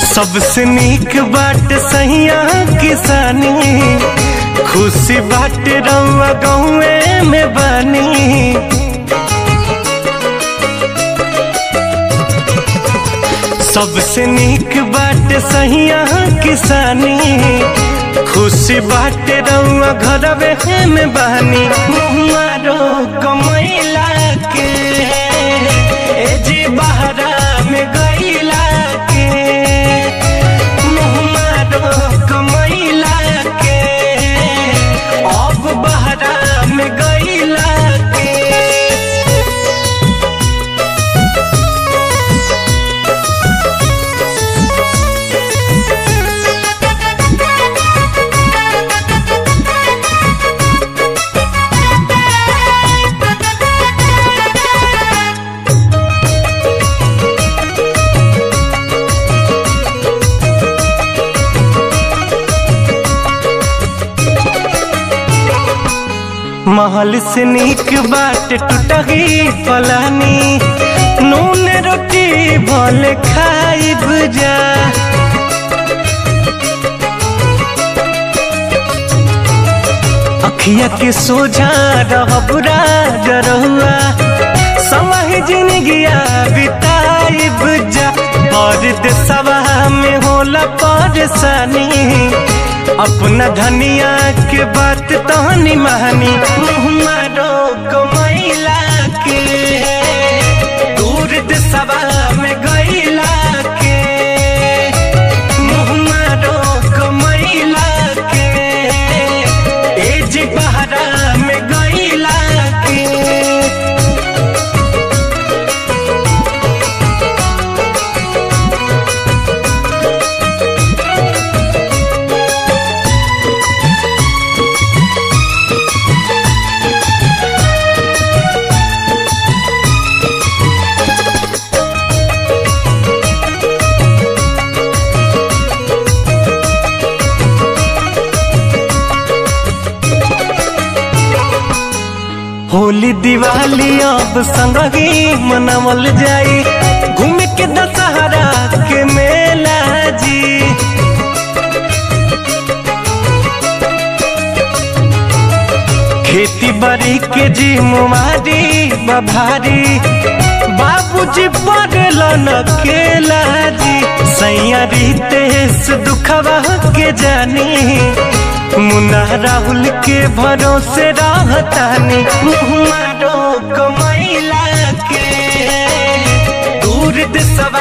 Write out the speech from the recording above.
सबसे नीक बाट सहिया किसानी खुशी बाट रउआ गौए में बानी सबसे नीक बाट सहिया किसानी खुशी बाट रउआ घरवे में बानी मुहारो कमैला के ए जी बहरा में गईला के मुहारो कमैला के अब बहरा में गईला के महल से नीक बाट टूटही फलानी नून रोटी भल खाइब जा अखिया के सोझा रहब राजरहुआ समय जिंदगिया बिताइब जा और देशवा में होला परेशानी अपना धनिया के बात तहनी महानी मारो कमैला के दूर देशवा में गईला के मारो कमैला के एज बहरा में गईला के होली दिवाली अब संगही मनावल जाई घूम के दशहरा के मेला जी खेती बाड़ी के जी मुमारी बभारी बाबूजी पड़ल न केला जी सैया रितेश दुखवा के जानी मुन्ना राहुल के भरोसे रहतानी मारो कमैला के दूर देशवा